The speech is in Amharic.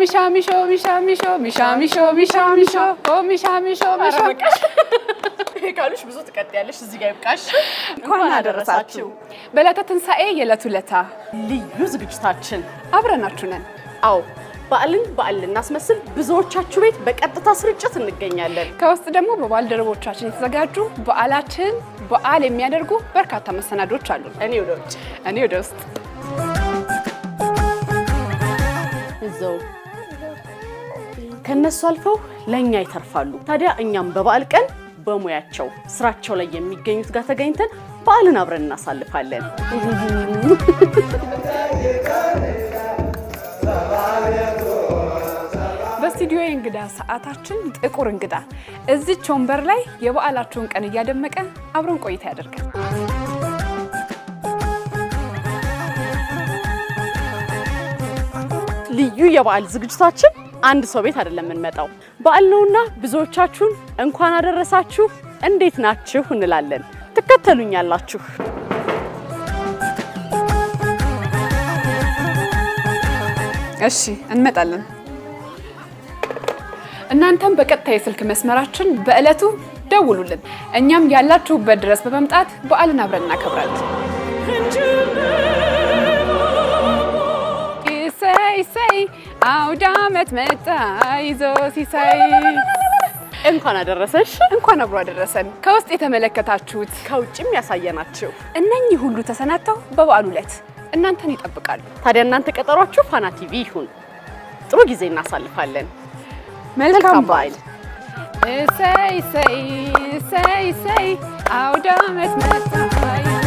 ሚሻ ሚሾ ሚሻ ሚሾ ሚሻ ሚሾ ሚሻ ሚሾ ኦ ሚሻ ሚሾ ሚሻ ካሉሽ ብዙ ትቀጥያለሽ። እዚህ ጋር ይብቃሽ። እንኳን አደረሳችሁ። በዕለተ ትንሣኤ የዕለቱ ዕለታ ልዩ ዝግጅታችን አብረናችሁ ነን። አዎ በዓልን በዓል ልናስመስል ብዙዎቻችሁ ቤት በቀጥታ ስርጭት እንገኛለን። ከውስጥ ደግሞ በባልደረቦቻችን የተዘጋጁ በዓላችን በዓል የሚያደርጉ በርካታ መሰናዶች አሉ። እኔ ወደ ውጭ እኔ ወደ ውስጥ እዛው ከነሱ አልፈው ለእኛ ይተርፋሉ። ታዲያ እኛም በበዓል ቀን በሙያቸው ስራቸው ላይ የሚገኙት ጋር ተገኝተን በዓልን አብረን እናሳልፋለን። በስቱዲዮ የእንግዳ ሰዓታችን ጥቁር እንግዳ እዚች ወንበር ላይ የበዓላችሁን ቀን እያደመቀ አብረን ቆይታ ያደርጋል። ልዩ የበዓል ዝግጅታችን አንድ ሰው ቤት አይደለም የምንመጣው፣ በዓል ነውና ብዙዎቻችሁን እንኳን አደረሳችሁ እንዴት ናችሁ እንላለን። ትከተሉኛላችሁ። እሺ እንመጣለን። እናንተም በቀጥታ የስልክ መስመራችን በዕለቱ ደውሉልን። እኛም ያላችሁበት ድረስ በመምጣት በዓልን አብረን እናከብራለን። ይሰይ ይሰይ አውደ ዓመት መጣ ይዞ ሲሳይ እንኳን አደረሰሽ። እንኳን አብሮ አደረሰን። ከውስጥ የተመለከታችሁት ከውጭም ያሳየናችሁ። እነኚህ ሁሉ ተሰናድተው በበዓሉ ዕለት እናንተን ይጠብቃሉ። ታዲያ እናንተ ቀጠሯችሁ ፋና ቲቪ ይሁን። ጥሩ ጊዜ እናሳልፋለን። መልካም በዓል። እሰይ እሰይ እሰይ እሰይ አውደ ዓመት መጣ